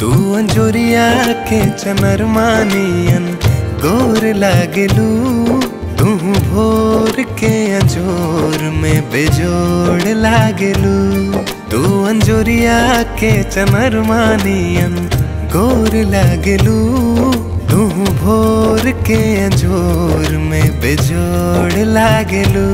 तू अंजोरिया के चनरमानियन गोर लागलू तू भोर के अंजोर में बेजोड़ लागलू तू अंजोरिया के चनरमानियन गोर लागलू तू भोर के अंजोर में बेजोड़ लागलू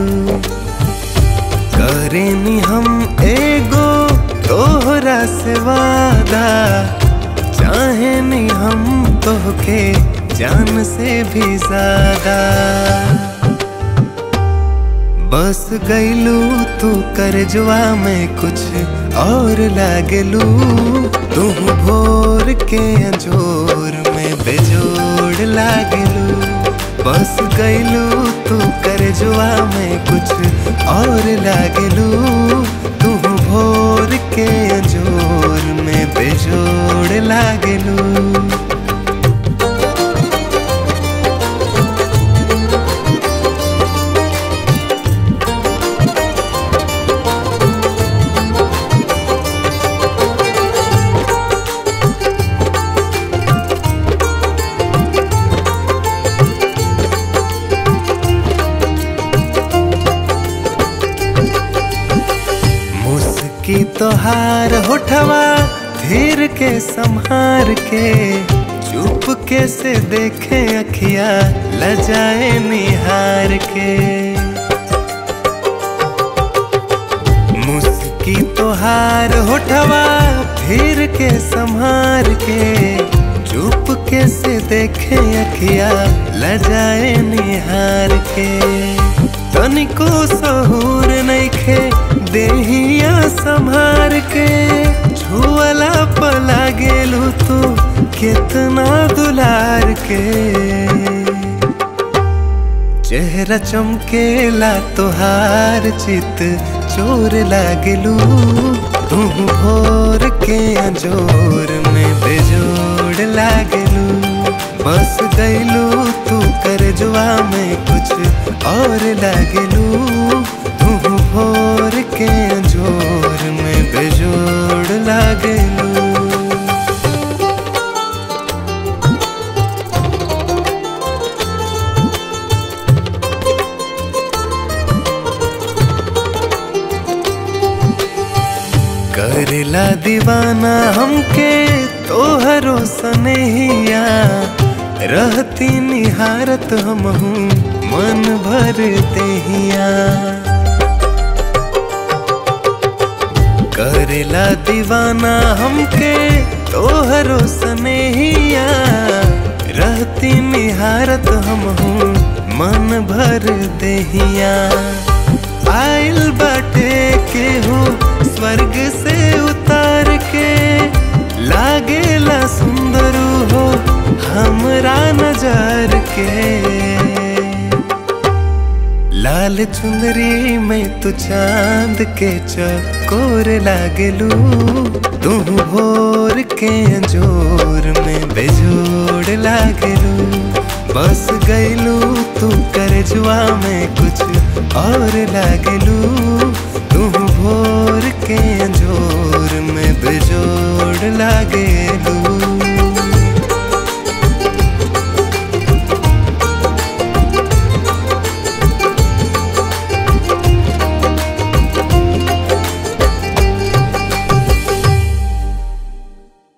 करेनी हम एगो तोहरा से वादा चाहे नहीं हम तोहके जान से भी ज्यादा बस गईलू तू कर जुआ में कुछ और लागलू तू भोर के अंजोर में बेजोड़ लागलू बस गईलू तू कर जुआ में कुछ और लागलू तू भोर के अंजोर में बेजोड़ लागलू मुस्की तोहार होठवा धीर के संहार के चुप के से देखे अखिया लजाए निहार के मुस्की तोहार होठवा धीर के संहार के चुप के से देखे अखिया लजाए निहार के तनिको सहूर नइखे देहिया संभार के छुअला पला गेलू तू कितना दुलार के चेहरा चमकेला तोहार चित चोर लागलू तू भोर के अंजोर में बेजोड़ लागलू बस गईलू तू कर जुआ में कुछ और लागलू तू भोर के अंजोर में बेजोड़ लागलू करेला दीवाना हमके तोहरो सनहिया रहती निहारत हम हूँ मन भर देहिया करेला दीवाना हमके तोहरो सनहिया रहती निहारत हम हूँ मन भर देहिया आइल बाटे केहू स्वर्ग से उतार के लागेला सुंदर हो हमरा नजार के लाल चुंदरी में तू चांद के चकोर लागलू तू भोर के अंजोर में बेजोड़ लागलू बस गईलू तू कर जुआ में कुछ और लागलू तू भोर के अंजोर में बेजोड़ लागे